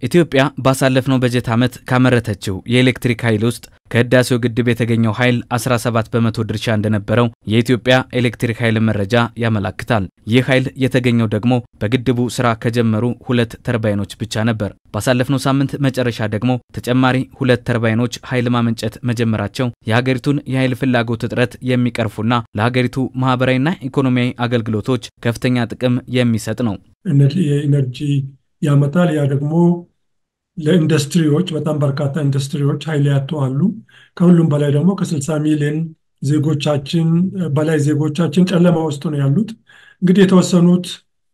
ኢትዮጵያ ባሳለፍነው በጀት ዓመት ካመረተችው የኤሌክትሪክ ኃይል ውስጥ ከህዳሴው ግድብ የተገኘው ኃይል 17 በመቶ ድርሻ እንደነበረው የኢትዮጵያ ኤሌክትሪክ ኃይል መረጃ ያመላክታል። ይህ ኃይል የተገኘው ደግሞ በግድቡ ስራ ከጀመሩ ሁለት ተርባይኖች ብቻ ነበር። ባሳለፍነው ሳምንት መጨረሻ ደግሞ ተጨማሪ ሁለት ተርባይኖች ኃይል ማመንጨት መጀመራቸው የሀገሪቱን የኃይል ፍላጎት እጥረት የሚቀርፉና ለሀገሪቱ ማህበራዊና ኢኮኖሚያዊ አገልግሎቶች ከፍተኛ ጥቅም የሚሰጥ ነው። የኢነርጂ ያመጣል። ያ ደግሞ ለኢንዱስትሪዎች በጣም በርካታ ኢንዱስትሪዎች ኃይል ያጡ አሉ። ከሁሉም በላይ ደግሞ ከ60 ሚሊዮን ዜጎቻችን በላይ ዜጎቻችን ጨለማ ውስጥ ነው ያሉት። እንግዲህ የተወሰኑት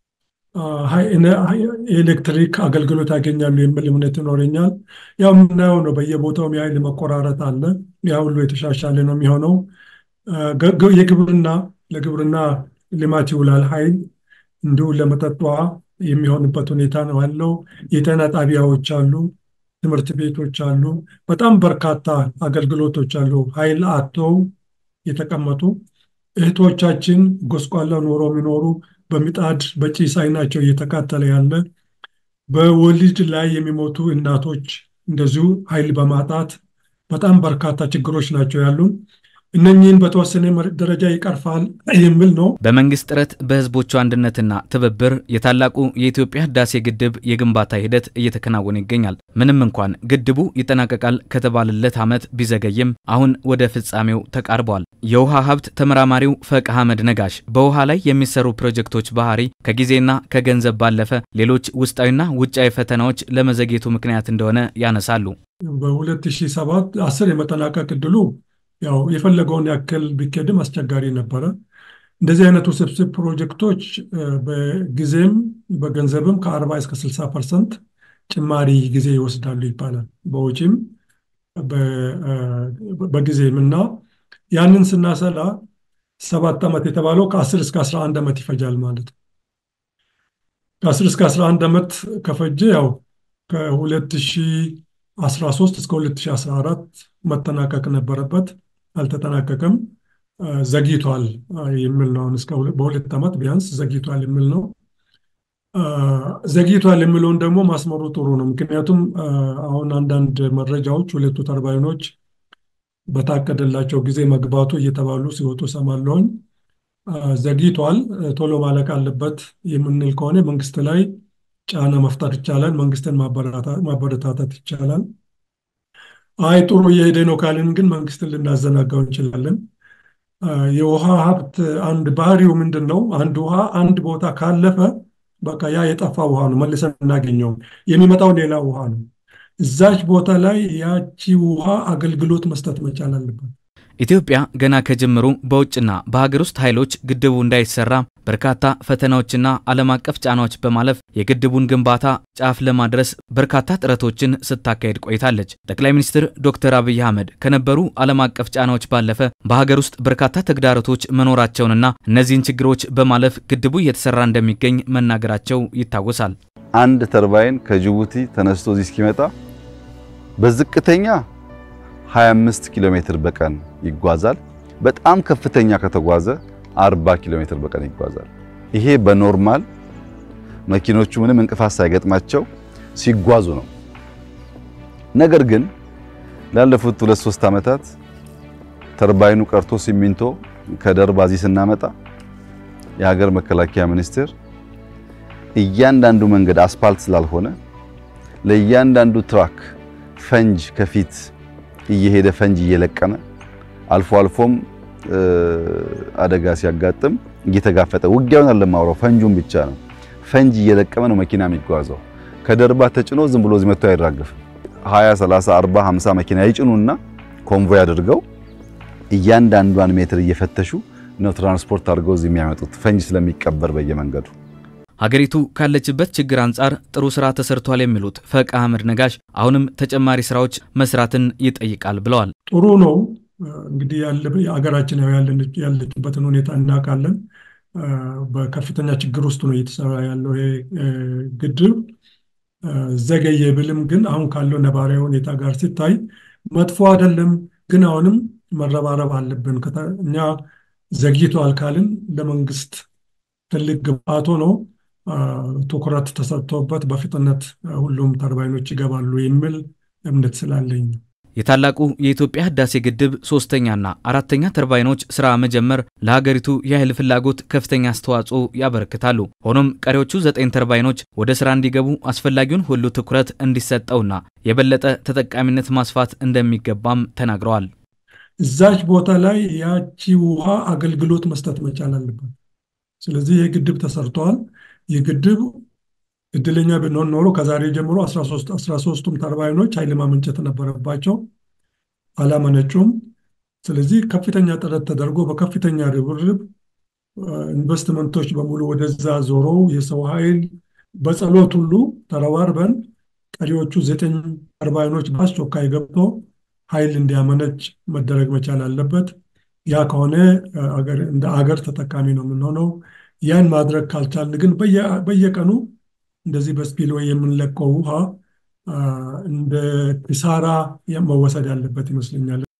የኤሌክትሪክ አገልግሎት ያገኛሉ የሚል እምነት ይኖረኛል። ያው የምናየው ነው። በየቦታውም የኃይል መቆራረጥ አለ። ያ ሁሉ የተሻሻለ ነው የሚሆነው። የግብርና ለግብርና ልማት ይውላል ኃይል እንዲሁ ለመጠጥ ውሃ የሚሆንበት ሁኔታ ነው ያለው። የጤና ጣቢያዎች አሉ፣ ትምህርት ቤቶች አሉ፣ በጣም በርካታ አገልግሎቶች አሉ። ኃይል አጥተው የተቀመጡ እህቶቻችን ጎስቋላ ኑሮ የሚኖሩ በምጣድ በጭስ አይናቸው እየተቃጠለ ያለ በወሊድ ላይ የሚሞቱ እናቶች እንደዚሁ ኃይል በማጣት በጣም በርካታ ችግሮች ናቸው ያሉን። እነኚህን በተወሰነ ደረጃ ይቀርፋል የሚል ነው። በመንግስት ጥረት በህዝቦቹ አንድነትና ትብብር የታላቁ የኢትዮጵያ ህዳሴ ግድብ የግንባታ ሂደት እየተከናወነ ይገኛል። ምንም እንኳን ግድቡ ይጠናቀቃል ከተባለለት ዓመት ቢዘገይም አሁን ወደ ፍጻሜው ተቃርቧል። የውሃ ሀብት ተመራማሪው ፈቅ አህመድ ነጋሽ በውሃ ላይ የሚሰሩ ፕሮጀክቶች ባህሪ ከጊዜና ከገንዘብ ባለፈ ሌሎች ውስጣዊና ውጫዊ ፈተናዎች ለመዘግየቱ ምክንያት እንደሆነ ያነሳሉ። በ2007 10 የመጠናቀቅ እድሉ ያው የፈለገውን ያክል ቢኬድም አስቸጋሪ ነበረ። እንደዚህ አይነት ውስብስብ ፕሮጀክቶች በጊዜም በገንዘብም ከ40 እስከ 60 ፐርሰንት ጭማሪ ጊዜ ይወስዳሉ ይባላል። በውጪም በጊዜም እና ያንን ስናሰላ ሰባት ዓመት የተባለው ከ10 እስከ 11 ዓመት ይፈጃል ማለት ነው። ከ10 እስከ 11 ዓመት ከፈጀ ያው ከ2013 እስከ 2014 መጠናቀቅ ነበረበት። አልተጠናቀቀም። ዘግይቷል የሚል ነው። እስከ በሁለት ዓመት ቢያንስ ዘግይቷል የሚል ነው። ዘግይቷል የሚለውን ደግሞ ማስመሩ ጥሩ ነው። ምክንያቱም አሁን አንዳንድ መረጃዎች ሁለቱ ተርባይኖች በታቀደላቸው ጊዜ መግባቱ እየተባሉ ሲወጡ ሰማለሁኝ። ዘግይቷል፣ ቶሎ ማለቅ አለበት የምንል ከሆነ መንግስት ላይ ጫና መፍጠር ይቻላል። መንግስትን ማበረታታት ይቻላል። አይ ጥሩ እየሄደ ነው ካልን ግን መንግስትን ልናዘናጋው እንችላለን። የውሃ ሀብት አንድ ባህሪው ምንድን ነው? አንድ ውሃ አንድ ቦታ ካለፈ በቃ ያ የጠፋ ውሃ ነው፣ መልሰን እናገኘውም። የሚመጣው ሌላ ውሃ ነው። እዛች ቦታ ላይ ያቺ ውሃ አገልግሎት መስጠት መቻል አለበት። ኢትዮጵያ ገና ከጅምሩ በውጭና በሀገር ውስጥ ኃይሎች ግድቡ እንዳይሰራ በርካታ ፈተናዎችና ዓለም አቀፍ ጫናዎች በማለፍ የግድቡን ግንባታ ጫፍ ለማድረስ በርካታ ጥረቶችን ስታካሄድ ቆይታለች። ጠቅላይ ሚኒስትር ዶክተር አብይ አህመድ ከነበሩ ዓለም አቀፍ ጫናዎች ባለፈ በሀገር ውስጥ በርካታ ተግዳሮቶች መኖራቸውንና እነዚህን ችግሮች በማለፍ ግድቡ እየተሰራ እንደሚገኝ መናገራቸው ይታወሳል። አንድ ተርባይን ከጅቡቲ ተነስቶ እዚህ እስኪመጣ በዝቅተኛ 25 ኪሎ ሜትር በቀን ይጓዛል። በጣም ከፍተኛ ከተጓዘ 40 ኪሎ ሜትር በቀን ይጓዛል። ይሄ በኖርማል መኪኖቹ ምንም እንቅፋት ሳይገጥማቸው ሲጓዙ ነው። ነገር ግን ላለፉት ሁለት ሶስት ዓመታት ተርባይኑ ቀርቶ ሲሚንቶ ከደርባ እዚህ ስናመጣ የሀገር መከላከያ ሚኒስቴር እያንዳንዱ መንገድ አስፓልት ስላልሆነ ለእያንዳንዱ ትራክ ፈንጅ ከፊት እየሄደ ፈንጅ እየለቀመ አልፎ አልፎም አደጋ ሲያጋጥም እየተጋፈጠ ውጊያውን አለማውራው ፈንጁን ብቻ ነው። ፈንጅ እየለቀመ ነው መኪና የሚጓዘው። ከደርባ ተጭኖ ዝም ብሎ እዚህ መጥቶ አይራገፍም። 20፣ 30፣ 40፣ 50 መኪና ይጭኑና ኮንቮይ አድርገው እያንዳንዷን ሜትር እየፈተሹ ነው ትራንስፖርት አድርገው እዚህ የሚያመጡት ፈንጅ ስለሚቀበር በየመንገዱ። ሀገሪቱ ካለችበት ችግር አንጻር ጥሩ ስራ ተሰርቷል የሚሉት ፈቅ አህመድ ነጋሽ አሁንም ተጨማሪ ስራዎች መስራትን ይጠይቃል ብለዋል። ጥሩ ነው እንግዲህ ሀገራችን ያለችበትን ሁኔታ እናውቃለን። በከፍተኛ ችግር ውስጥ ነው እየተሰራ ያለው ይሄ ግድብ። ዘገየ ብልም ግን አሁን ካለው ነባራዊ ሁኔታ ጋር ሲታይ መጥፎ አይደለም። ግን አሁንም መረባረብ አለብን። እኛ ዘግይቷል ካልን ለመንግስት ትልቅ ግብአቶ ነው። ትኩረት ተሰጥቶበት በፍጥነት ሁሉም ተርባይኖች ይገባሉ የሚል እምነት ስላለኝ ነው። የታላቁ የኢትዮጵያ ህዳሴ ግድብ ሶስተኛና አራተኛ ተርባይኖች ስራ መጀመር ለሀገሪቱ የኃይል ፍላጎት ከፍተኛ አስተዋጽኦ ያበረክታሉ። ሆኖም ቀሪዎቹ ዘጠኝ ተርባይኖች ወደ ስራ እንዲገቡ አስፈላጊውን ሁሉ ትኩረት እንዲሰጠውና የበለጠ ተጠቃሚነት ማስፋት እንደሚገባም ተናግረዋል። እዛች ቦታ ላይ ያቺ ውሃ አገልግሎት መስጠት መቻል አለበት። ስለዚህ ይህ ግድብ ተሰርተዋል። ይህ ግድብ እድለኛ ብንሆን ኖሮ ከዛሬ ጀምሮ 13ቱም ተርባይኖች ኃይል ማመንጨት ነበረባቸው፣ አላመነጩም። ስለዚህ ከፍተኛ ጥረት ተደርጎ በከፍተኛ ርብርብ ኢንቨስትመንቶች በሙሉ ወደዛ ዞሮ የሰው ኃይል በጸሎት ሁሉ ተረባርበን ቀሪዎቹ ዘጠኝ ተርባይኖች በአስቸኳይ ገብቶ ኃይል እንዲያመነጭ መደረግ መቻል አለበት። ያ ከሆነ እንደ አገር ተጠቃሚ ነው የምንሆነው። ያን ማድረግ ካልቻልን ግን በየቀኑ እንደዚህ በስፒልዌይ የምንለቀው ውሃ እንደ ኪሳራ መወሰድ ያለበት ይመስለኛል።